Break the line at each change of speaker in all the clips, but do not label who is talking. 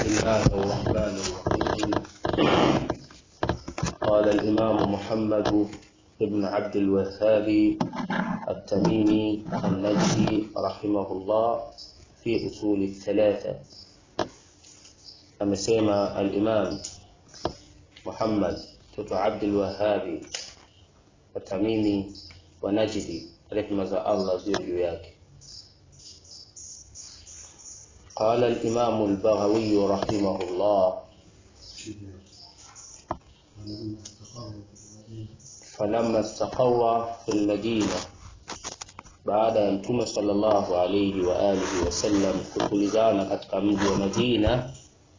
الله الرحمن الرحيم قال الإمام محمد بن عبد الوهاب التميمي النجدي رحمه الله في أصول الثلاثة amesema al-Imam Muhammad mtoto Abdul Wahhabi Watamimi wa Najdi, rehma za Allah ziwe juu yake. قال الإمام البغوي رحمه الله فلما استقر في المدينة baada ya mtume sallallahu alayhi wa alihi wasallam kutulizana katika mji wa Madina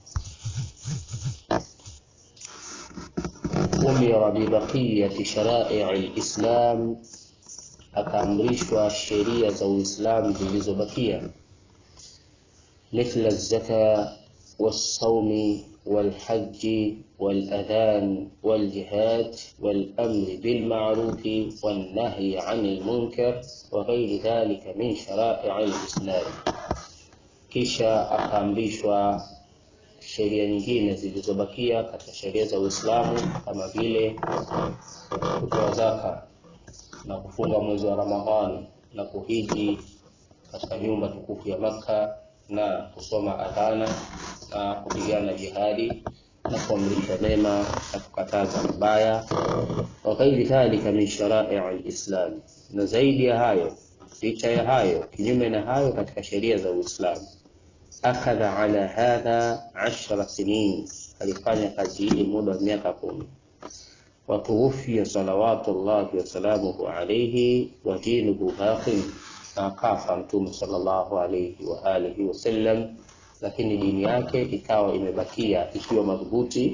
umira bibaqiyati sharai alislam, akaamrishwa sheria za Uislamu zilizobakia mithla zaka والصوم والحج والأذان والجهاد والأمر بالمعروف والنهي عن المنكر وغير ذلك من شرائع الإسلام kisha akaamrishwa sheria nyingine zilizobakia katika sheria za Uislamu kama vile kutoa zaka na kufunga mwezi wa Ramadhani na kuhiji katika nyumba tukufu ya Makka na kusoma adhana na kupigana jihadi na kuamrisha mema na kukataza mabaya wa ghairi dhalika min sharai alislam, na zaidi ya hayo, licha ya hayo, kinyume na hayo, katika sheria za Uislamu. Akhadha ala hadha ashra sinin, alifanya kazi hii muda wa miaka kumi. Watuwufia salawatullahi wasalamuhu alaihi wa dinuhu baqin, na akafa Mtume sallallahu alaihi wa alihi wasallam lakini dini yake ikawa imebakia ikiwa madhubuti.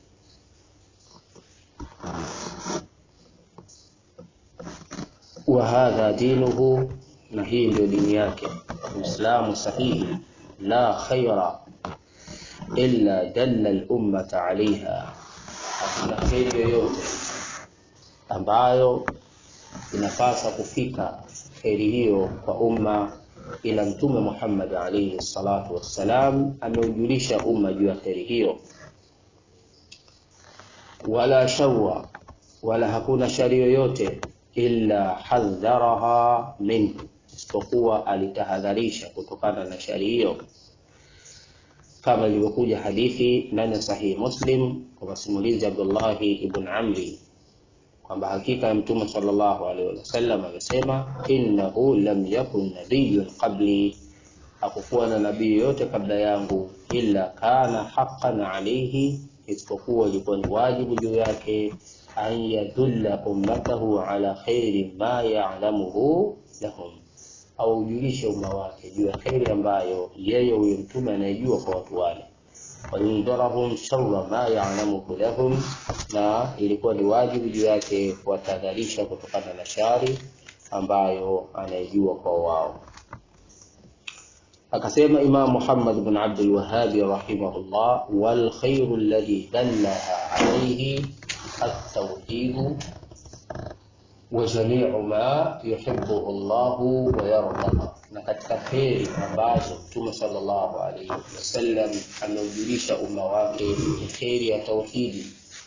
wa hadha dinuhu, na hii ndio dini yake. Uislamu sahihi, la khaira illa dalla al-ummata alaiha, hakuna kheri yoyote ambayo inapasa kufika kheri hiyo kwa umma ila Mtume Muhammad alayhi salatu wassalam ameujulisha umma juu ya kheri hiyo. Wala shawwa, wala hakuna shari yoyote illa hadharaha minhu, isipokuwa alitahadharisha kutokana na shari hiyo, kama ilivyokuja hadithi ndani ya Sahihi Muslim kwa masimulizi Abdullahi ibn Amri kwamba hakika ya Mtume sallallahu alaihi wasallam amesema, innahu lam yakun nabiyyun qabli, hakukuwa na nabii yote kabla yangu, illa kana haqqan alayhi, isipokuwa ilikuwa ni wajibu juu yake, an yadulla ummatahu ala khairi ma ya'lamuhu lahum, au ujulishe umma wake juu ya kheri ambayo yeye huyo mtume anayejua kwa watu wale wayundharahum sharra ma ya'lamuhu lahum, na ilikuwa ni wajibu juu yake kuwatahadharisha kutokana na shari ambayo anayejua kwa wao. Akasema Imam Muhammad bin Abdul Wahhab rahimahullah, wal khairu alladhi dallaha alayhi at-tawhid wa jami'u ma yuhibbuhu Allahu wa yarda na katika kheri ambazo Mtume sallallahu alaihi wasallam ameujulisha umma wake ni kheri ya tauhidi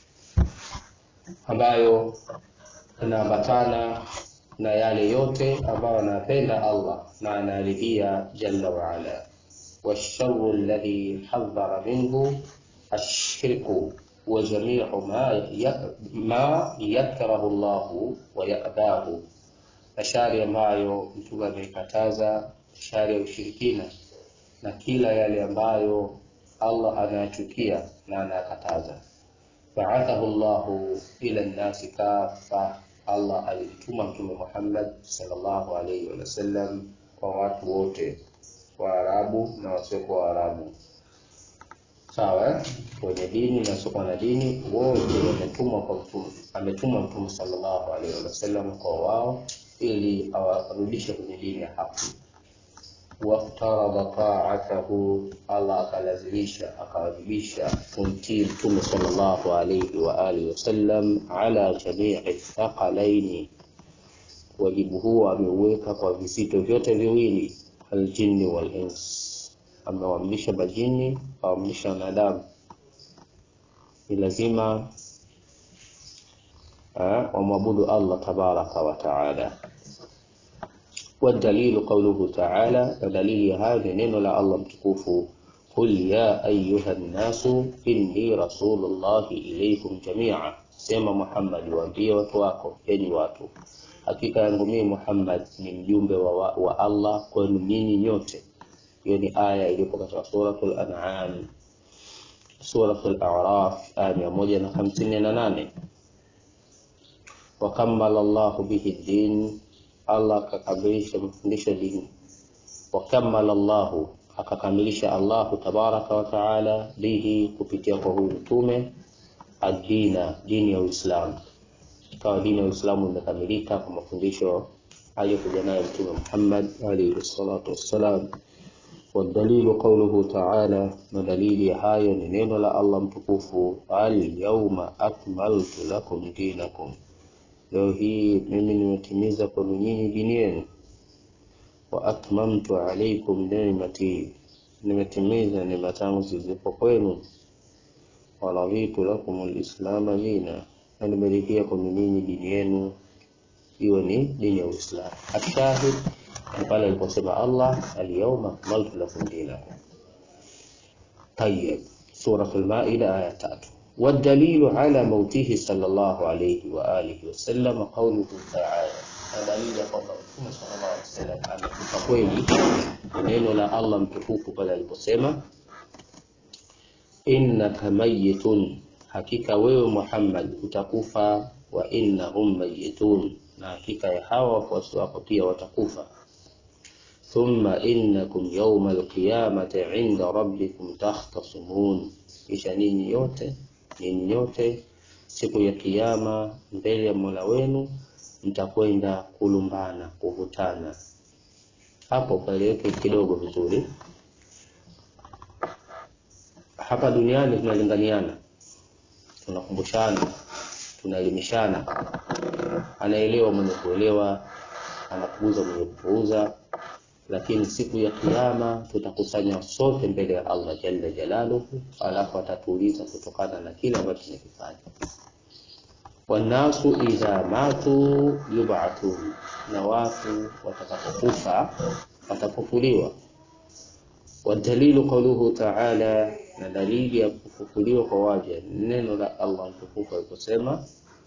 ambayo inaambatana na yale yote ambayo anapenda Allah na anaridhia jalla waala. Washaru alladhi hadhara minhu ashirku wa jamiu ma, ya, ma yakrahu Allahu wa yabahu na shari ambayo mtume ameikataza, shari ya ushirikina na kila yale ambayo Allah anayachukia na anayakataza. Baathahu Allahu ila nnasi kafa, Allah alimtuma Mtume Muhammad sallallahu alaihi wasallam kwa watu wote, Waarabu na wasiokuwa Waarabu, sawa, wenye dini na wasiokuwa na dini, wote wametumwa kwa mtume, ametumwa Mtume sallallahu alaihi wasallam kwa wao ili awarudishe kwenye dini ya haki. Waftarada taatahu, Allah akalazimisha akawajibisha kumtii Mtume sallallahu alayhi wa alihi wasallam ala jamii thaqalaini, wajibu huo ameuweka kwa vizito vyote viwili, aljinni wal ins, amewaamrisha majini, awaamrisha wanadamu, ni lazima wamwabudu Allah tabaraka wa taala. Wadalilu qauluhu taala, na dalili ya hayo ni neno la Allah mtukufu, qul ya ayuha nnasu inni rasulullahi ilaikum jamia, sema Muhammad, waambie watu wako, enyi watu, hakika yangu mimi Muhammad ni mjumbe wa, wa Allah kwenu nyinyi nyote. Hiyo ni aya iliyopo katika suratul An'am, suratul A'raf aya mia moja na hamsini na nane wakamala Allahu bihi din, Allah akakamilisha mafundisho dini. Wakamala Allahu, akakamilisha Allahu tabaraka wa taala bihi, kupitia kwa huyu mtume adina, dini ya Uislamu. Ikawa dini ya Uislamu imekamilika kwa mafundisho aliyokuja nayo Mtume Muhammad alayhi salatu wassalam. Wadalilu qauluhu taala, na dalili ya hayo ni neno la Allah mtukufu, al yauma akmaltu lakum dinakum Leo hii mimi nimetimiza kwenu nyinyi dini yenu. Wa atmamtu alaikum ni'mati, nimetimiza neema zangu zilizopo kwenu. Wa raditu lakum alislama dina, na nimeridhia kwenu nyinyi dini yenu hiyo ni dini ya Uislamu. Ashahid ni pale aliposema Allah alyawma akmaltu lakum dinakum. Tayyib, Suratul Maida aya tatu. والدليل على موته صلى الله عليه وآله وسلم قوله تعالى دليل kwamba Mtume sallallahu alaihi wasallam amekufa kweli, neno la Allah mtukufu pale aliposema innaka mayitun, hakika wewe Muhammad utakufa, wa innahum mayitun, na hakika ya hawa wafuasi wako pia watakufa. Thumma innakum yawma alqiyamati inda rabbikum takhtasimun, kisha ninyi yote ninyi nyote siku ya Kiyama mbele ya Mola wenu mtakwenda kulumbana, kuvutana. Hapo paleweke kidogo vizuri. Hapa duniani tunalinganiana, tunakumbushana, tunaelimishana, anaelewa mwenye kuelewa, anapuuza mwenye kupuuza, lakini siku ya Kiyama tutakusanya sote mbele ya Allah jalla jalaluhu, alafu atatuuliza kutokana na kile ambacho tumekifanya. Wannasu idha matu yub'athun, na watu watakapokufa watafufuliwa. Wadalilu qauluhu ta'ala, na dalili ya kufufuliwa kwa waja neno la Allah mtukufu aliposema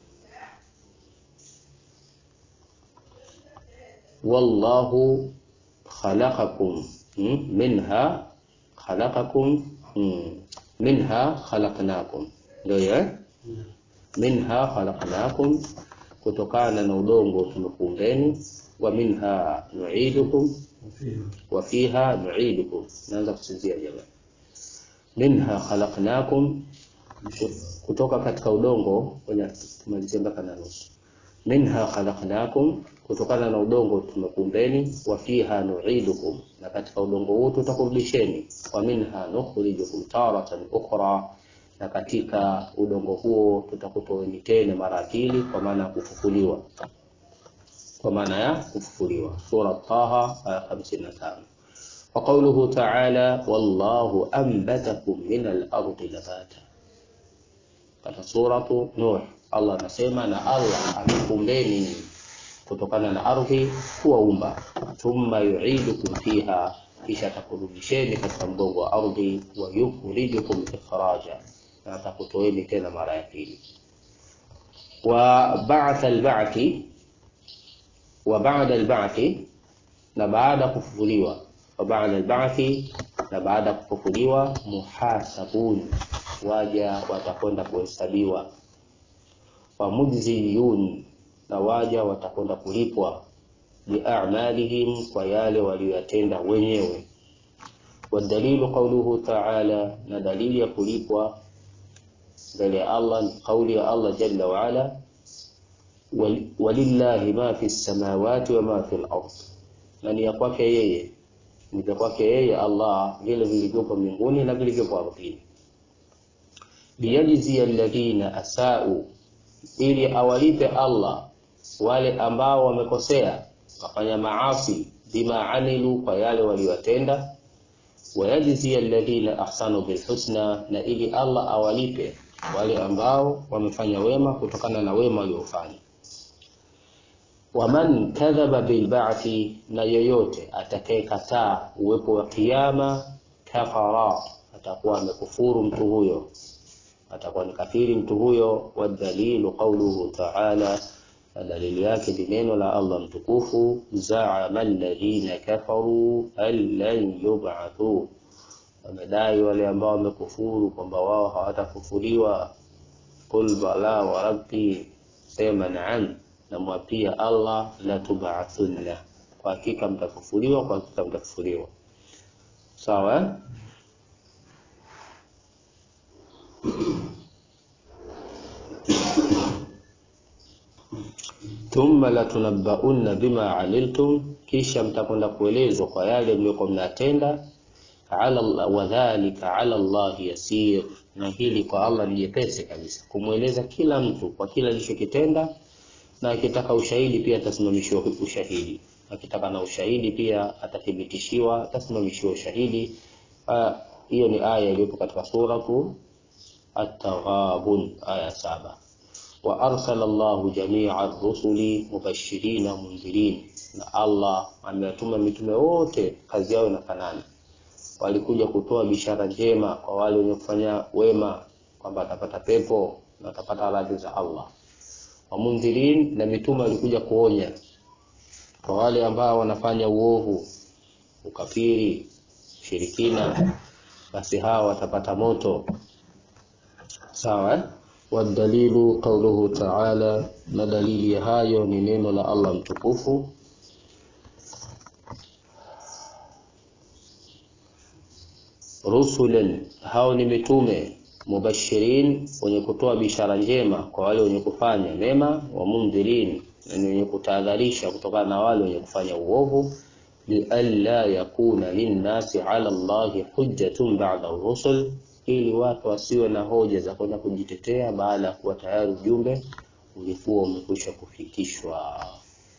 wallahu khalaqakum minha khalaqakum minha khalaqnakum, ndio eh? Minha khalaqnakum, kutokana na udongo tumekuumbeni. Wa minha nu'idukum wa fiha nu'idukum. Naanza kusinzia jamani. Minha khalaqnakum, kutoka katika udongo, tumalizie mpaka na nusu. Minha khalaqnakum kutokana na udongo tumekuumbeni, wa fiha nu'idukum, na katika udongo huu tutakurudisheni. Wa minha nukhrijukum taratan ukhra, na katika udongo huo tutakutoeni tena mara pili, kwa maana ya kufufuliwa, kwa maana ya kufufuliwa. Sura Taha aya 55. Wa qawluhu ta'ala, wallahu anbatakum min al-ardi nabata. Katika suratu Nuh Allah anasema, na Allah amekuumbeni kutokana na ardhi kuwaumba. Thumma yu'idukum fiha, kisha atakurudisheni katika mgongo wa ardhi. Wa yukhrijukum ikhraja, na atakutoeni tena mara ya pili. Wa ba'da al-ba'thi, wa ba'da al-ba'thi, na baada kufufuliwa. Wa ba'da al-ba'thi, na baada kufufuliwa. Muhasabun, waja watakwenda kuhesabiwa. Wa mujziyun na waja watakwenda kulipwa biamalihim, kwa yale waliyotenda wenyewe. Wadalilu qauluhu ta'ala, na dalili ya kulipwa mbele ya Allah ni kauli ya Allah jalla waala, walillahi ma fi samawati wa ma fi al-ard, na ni ya kwake yeye, ni vya kwake yeye Allah vile vilivyopo mbinguni na vilivyopo ardhini. Liyajzia alladhina asau, ili awalipe Allah wale ambao wamekosea wafanya maasi, bima amilu, kwa yale waliyotenda, wayajzi alladhina ahsanu bilhusna, na ili Allah awalipe wale ambao wamefanya wema kutokana na wema waliofanya. Waman kadhaba bilba'thi, na yoyote atakayekataa uwepo wa kiyama, kafara, atakuwa amekufuru mtu huyo, atakuwa ni kafiri mtu huyo. Wadalilu qauluhu ta'ala, na dalili yake ni neno la Allah mtukufu, zaama alladhina kafaru an lan yub'athu, wamedai wale ambao wamekufuru kwamba wao hawatafufuliwa. Qul bala wa rabbi, sema naam namwapia Allah la tub'athunna, kwa hakika mtafufuliwa, kwa hakika mtafufuliwa. Sawa eh? thumma latunabbaunna bima amiltum, kisha mtakwenda kuelezwa kwa yale mliokuwa mnatenda. Ala wadhalika ala Allahi yasir, na hili kwa Allah ni jepesi kabisa kumweleza kila mtu kwa kila alichokitenda na akitaka ushahidi pia atasimamishiwa ushahidi, akitaka na ushahidi pia atathibitishiwa, atasimamishiwa ushahidi. Hiyo ni aya iliyopo katika suratu At-Taghabun aya saba. Wa arsala Allahu jamia rusuli mubashirina mundhirin, na Allah amewatuma mitume wote kazi yao inafanana, walikuja kutoa bishara njema kwa wale wenye kufanya wema kwamba atapata pepo na atapata radhi za Allah wamundhirin na mitume walikuja kuonya kwa wale ambao wanafanya uovu, ukafiri, shirikina, basi hawa watapata moto. Sawa. Wadalilu qauluhu ta'ala, na dalili ya hayo ni neno la Allah mtukufu rusulan, hao ni mitume mubashirin wenye kutoa bishara njema kwa wale wenye kufanya mema, wa mundhirin na wenye kutahadharisha kutokana na wale wenye kufanya uovu, lialla yakuna linnasi ala Allahi hujjatun ba'da rusul, ili watu wasiwe na hoja za kwenda kujitetea baada ya kuwa tayari ujumbe ulikuwa umekwisha kufikishwa.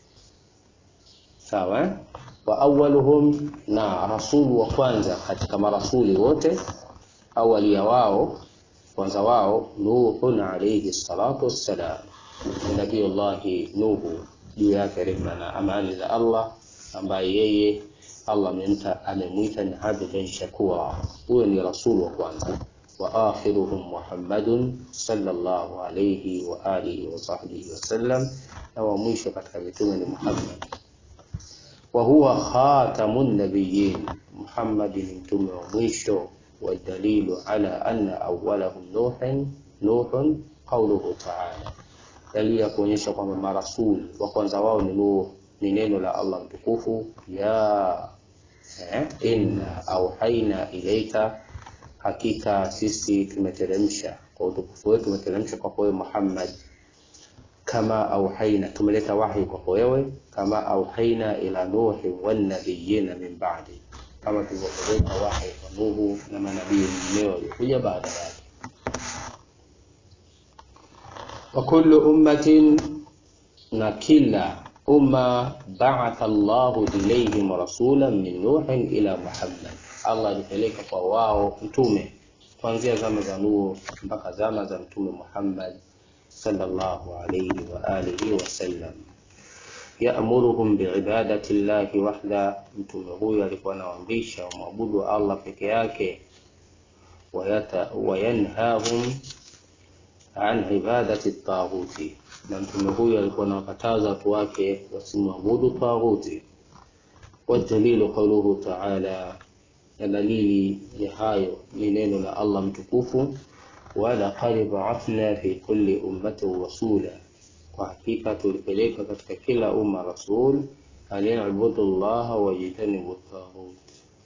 Sawa. Wa awwaluhum, na rasulu wa kwanza katika marasuli wote, awali ya wao kwanza wao Nuhun alayhi salatu wassalam, Nabiyullahi Nuhu, juu yake rehma na amani za Allah, ambaye yeye Allah amemwita ni abdan shakura. Huyo ni rasulu wa kwanza. Wa akhiruhum Muhammadun sallallahu alayhi wa alihi wa sahbihi wasallam, na wa mwisho katika mitume ni Muhammad. Wa huwa khatamun nabiyyin, Muhammad ni mtume wa mwisho Wadalilu ala anna awwalahum nuhin nuhun qauluhu ta'ala, dalili ya kuonyesha kwamba marasuli wa kwanza wao ni Nuh ni neno la Allah mtukufu, ya eh, inna auhaina ilaika, hakika sisi tumeteremsha kwa utukufu wetu, tumeteremsha kwa wewe Muhammad, kama auhaina, tumeleta wahi kwa wewe, kama auhaina ila nuhi wan nabiyina min ba'di kama tulivyopeleka wahi kwa Nuhu na manabii wengineo waliokuja baada yake. Wa kullu ummatin, na kila umma, ba'atha Allahu ilayhim rasulan min nuhin ila Muhammad, Allah alipeleka kwa wao mtume kuanzia zama za Nuhu mpaka zama za mtume Muhammad sallallahu alayhi wa alihi wasallam yaamuruhum biibadati llahi wahda, mtume huyo alikuwa anawaamrisha wamwabudu Allah peke yake. Wayanhahum an ibadati taghuti, na mtume huyo alikuwa anawakataza watu wake wasimwabudu taghuti. Wadalilu qauluhu taala, na dalili ya hayo ni neno la Allah mtukufu, walaqad ba'athna fi kulli ummatin rasula kwa hakika tulipeleka katika kila umma rasul aniabudu llaha wajitanibu taghut,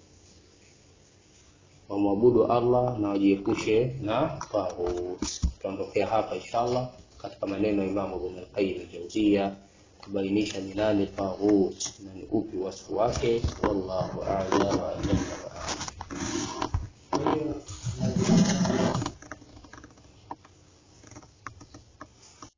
wamwabudu Allah na wajiepushe na taghut. Tutaondokea hapa inshallah katika maneno ya Imamu Ibn al-Qayyim al-Jawziyya kubainisha ni nani taghut na ni upi wasfu wake. Wallahu a'lam wa a'lam.